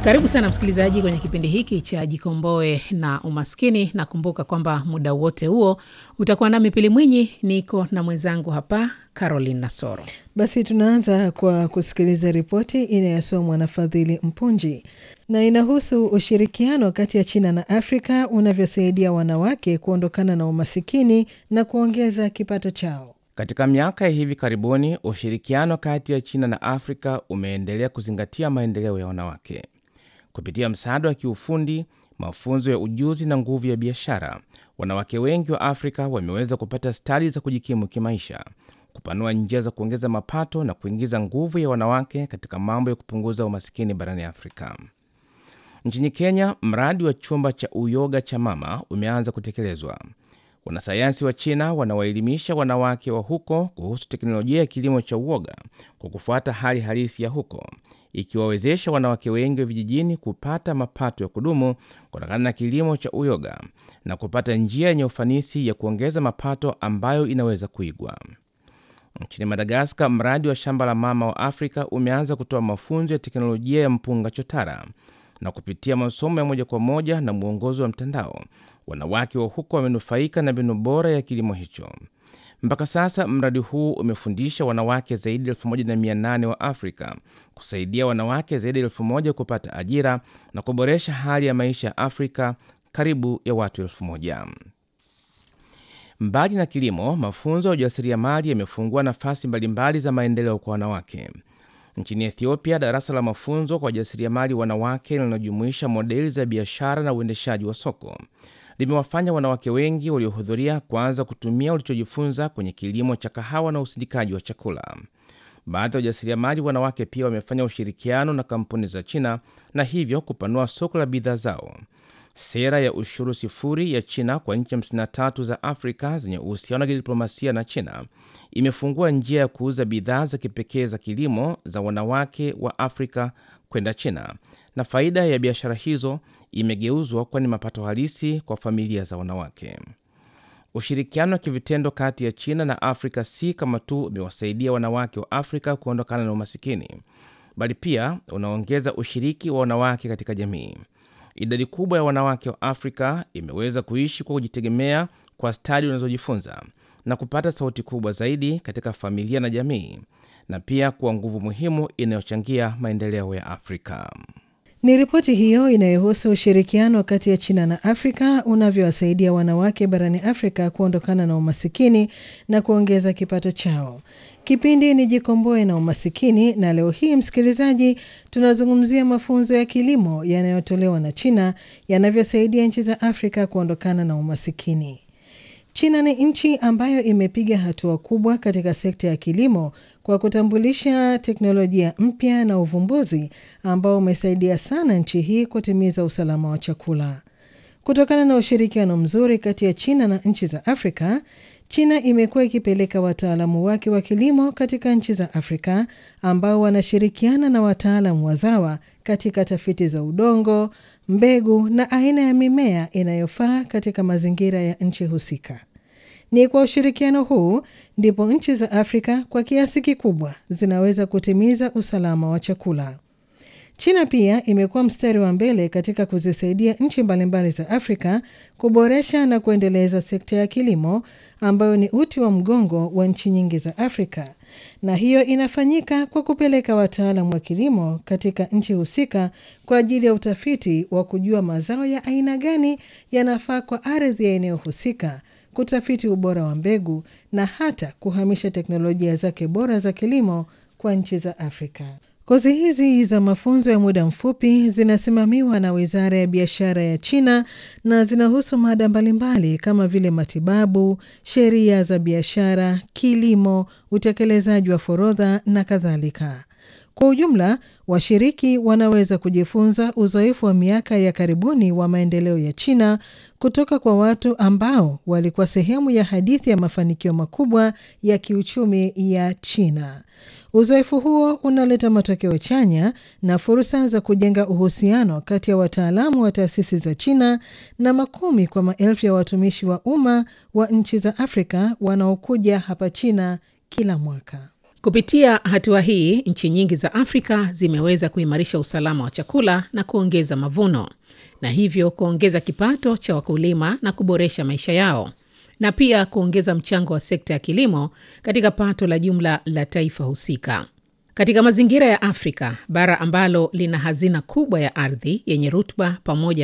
Karibu sana msikilizaji kwenye kipindi hiki cha Jikomboe na Umaskini. Nakumbuka kwamba muda wote huo utakuwa nami Pili Mwinyi, niko na mwenzangu hapa Caroline Nasoro. Basi tunaanza kwa kusikiliza ripoti inayosomwa na Fadhili Mpunji na inahusu ushirikiano kati ya China na Afrika unavyosaidia wanawake kuondokana na umasikini na kuongeza kipato chao. Katika miaka ya hivi karibuni, ushirikiano kati ya China na Afrika umeendelea kuzingatia maendeleo ya wanawake kupitia msaada wa kiufundi, mafunzo ya ujuzi na nguvu ya biashara. Wanawake wengi wa Afrika wameweza kupata stadi za kujikimu kimaisha, kupanua njia za kuongeza mapato na kuingiza nguvu ya wanawake katika mambo ya kupunguza umasikini barani Afrika. Nchini Kenya, mradi wa chumba cha uyoga cha mama umeanza kutekelezwa. Wanasayansi wa China wanawaelimisha wanawake wa huko kuhusu teknolojia ya kilimo cha uyoga kwa kufuata hali halisi ya huko, ikiwawezesha wanawake wengi wa vijijini kupata mapato ya kudumu kutokana na kilimo cha uyoga na kupata njia yenye ufanisi ya kuongeza mapato ambayo inaweza kuigwa. Nchini Madagaskar, mradi wa shamba la mama wa Afrika umeanza kutoa mafunzo ya teknolojia ya mpunga chotara na kupitia masomo ya moja kwa moja na mwongozo wa mtandao, wanawake wa huko wamenufaika na mbinu bora ya kilimo hicho. Mpaka sasa mradi huu umefundisha wanawake zaidi ya 1800 wa Afrika, kusaidia wanawake zaidi ya elfu moja kupata ajira na kuboresha hali ya maisha ya Afrika karibu ya watu elfu moja. Mbali na kilimo, mafunzo ya ujasiriamali yamefungua nafasi mbalimbali za maendeleo kwa wanawake. Nchini Ethiopia, darasa la mafunzo kwa wajasiriamali wanawake linalojumuisha modeli za biashara na uendeshaji wa soko limewafanya wanawake wengi waliohudhuria kuanza kutumia walichojifunza kwenye kilimo cha kahawa na usindikaji wa chakula. Baadhi ya wajasiriamali wanawake pia wamefanya ushirikiano na kampuni za China na hivyo kupanua soko la bidhaa zao. Sera ya ushuru sifuri ya China kwa nchi 53 za Afrika zenye uhusiano wa kidiplomasia na China imefungua njia ya kuuza bidhaa za kipekee za kilimo za wanawake wa Afrika kwenda China, na faida ya biashara hizo imegeuzwa kuwa ni mapato halisi kwa familia za wanawake. Ushirikiano wa kivitendo kati ya China na Afrika si kama tu umewasaidia wanawake wa Afrika kuondokana na umasikini, bali pia unaongeza ushiriki wa wanawake katika jamii. Idadi kubwa ya wanawake wa Afrika imeweza kuishi kwa kujitegemea kwa stadi wanazojifunza na kupata sauti kubwa zaidi katika familia na jamii, na pia kuwa nguvu muhimu inayochangia maendeleo ya Afrika. Ni ripoti hiyo inayohusu ushirikiano kati ya China na Afrika unavyowasaidia wanawake barani Afrika kuondokana na umasikini na kuongeza kipato chao. Kipindi ni Jikomboe na Umasikini, na leo hii msikilizaji, tunazungumzia mafunzo ya kilimo yanayotolewa na China yanavyosaidia nchi za Afrika kuondokana na umasikini. China ni nchi ambayo imepiga hatua kubwa katika sekta ya kilimo kwa kutambulisha teknolojia mpya na uvumbuzi ambao umesaidia sana nchi hii kutimiza usalama wa chakula. Kutokana na ushirikiano mzuri kati ya China na nchi za Afrika, China imekuwa ikipeleka wataalamu wake wa kilimo katika nchi za Afrika ambao wanashirikiana na wataalamu wazawa katika tafiti za udongo, mbegu na aina ya mimea inayofaa katika mazingira ya nchi husika. Ni kwa ushirikiano huu ndipo nchi za Afrika kwa kiasi kikubwa zinaweza kutimiza usalama wa chakula. China pia imekuwa mstari wa mbele katika kuzisaidia nchi mbalimbali za Afrika kuboresha na kuendeleza sekta ya kilimo ambayo ni uti wa mgongo wa nchi nyingi za Afrika, na hiyo inafanyika kwa kupeleka wataalamu wa kilimo katika nchi husika kwa ajili ya utafiti wa kujua mazao ya aina gani yanafaa kwa ardhi ya eneo husika, kutafiti ubora wa mbegu na hata kuhamisha teknolojia zake bora za kilimo kwa nchi za Afrika. Kozi hizi za mafunzo ya muda mfupi zinasimamiwa na Wizara ya Biashara ya China na zinahusu mada mbalimbali kama vile matibabu, sheria za biashara, kilimo, utekelezaji wa forodha na kadhalika. Kwa ujumla, washiriki wanaweza kujifunza uzoefu wa miaka ya karibuni wa maendeleo ya China kutoka kwa watu ambao walikuwa sehemu ya hadithi ya mafanikio makubwa ya kiuchumi ya China. Uzoefu huo unaleta matokeo chanya na fursa za kujenga uhusiano kati ya wataalamu wa taasisi za China na makumi kwa maelfu ya watumishi wa umma wa nchi za Afrika wanaokuja hapa China kila mwaka. Kupitia hatua hii, nchi nyingi za Afrika zimeweza kuimarisha usalama wa chakula na kuongeza mavuno na hivyo kuongeza kipato cha wakulima na kuboresha maisha yao na pia kuongeza mchango wa sekta ya kilimo katika pato la jumla la taifa husika. Katika mazingira ya Afrika, bara ambalo lina hazina kubwa ya ardhi yenye rutuba pamoja